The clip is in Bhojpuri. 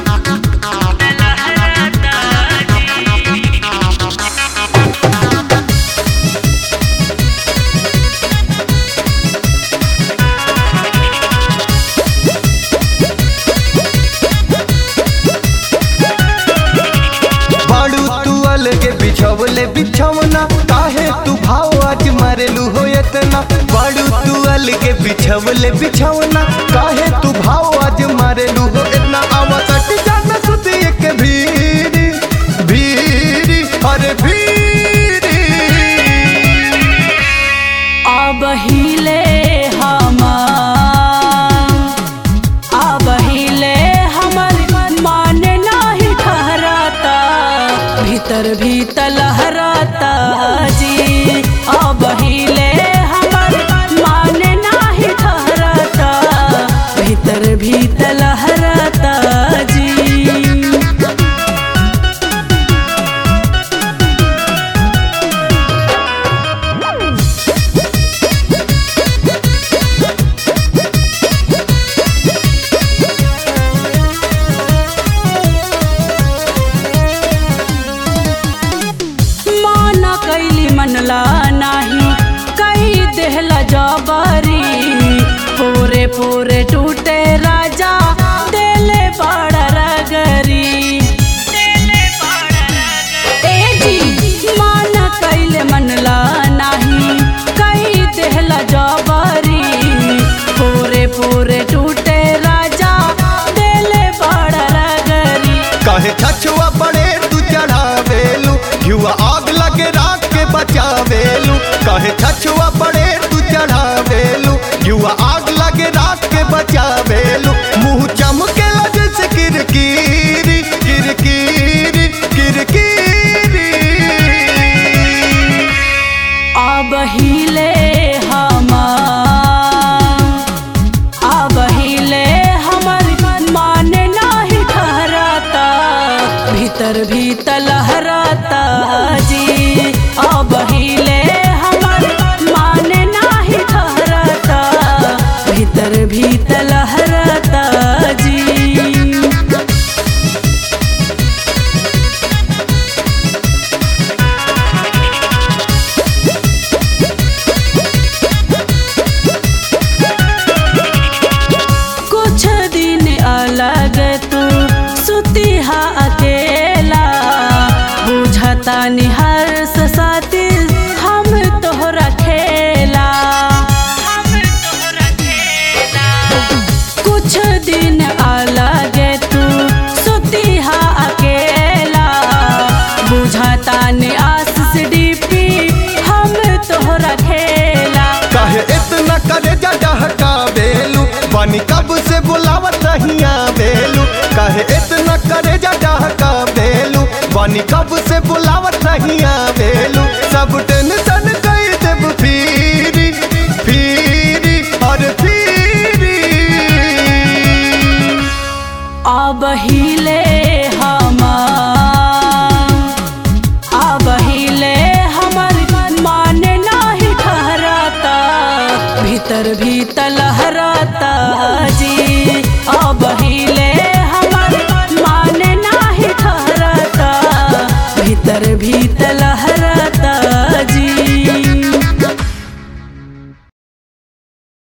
बाड़ू तू अलगे बिछवले बिछवना काहे तू भाव आज मरेलू हो इतना बाड़ू तू अलगे बिछवले बिछवना काहे तू भाव आज मरेलू हो इतना आवा सट जाना सुध एक भीरी भीरी अरे भीरी अब हिले अब हिले हमर मान नाही ठहराता भीतर भीतर लहराता जी अब हिले हमर मान नाही ठहराता भीतर भीतर लहराता जी माना कैली मनला नाही कई देहला जबरी पूरे पूरे टूटे राजा देले बड़ा रगरी ए जी माना कैले मनला नाही कई देहला जबरी पूरे पूरे टूटे राजा देले बड़ा रगरी काहे छछुआ बड़े तू चढ़ावेलू युवा आग लगे राख के बचावेलू काहे छछुआ बड़े तू चढ़ावेलू युवा आग लगे राख के बचावेलू मुंह चमके जैसे किरकिरी किरकिरी किरकिरी अब हिले अब हिले हमर मान नाही ठहराता भीतर भीतर लहराता जी अब हिले हमर मान नाही ठहराता भीतर भीतर लहराता जी कुछ दिन अलग तू सुतिहा अकेला बुझता निहर साथी हम तोहरा खेला कुछ दिन अलग तू सुतिहा अकेला बुझता नि आशीष डीपी हम तोहरा खेला काहे इतना करे जा डहका बेलू पानी कब से बुलावत रहिया बेलू काहे इतना करे जा डहका बेलू पानी कब से बुलावत रहिया बेलू सब टेंशन कई देब फीरी फीरी और फीरी अब हिले अब हिले हमर मान नाही ठहराता भीतर भीतर लहराता जी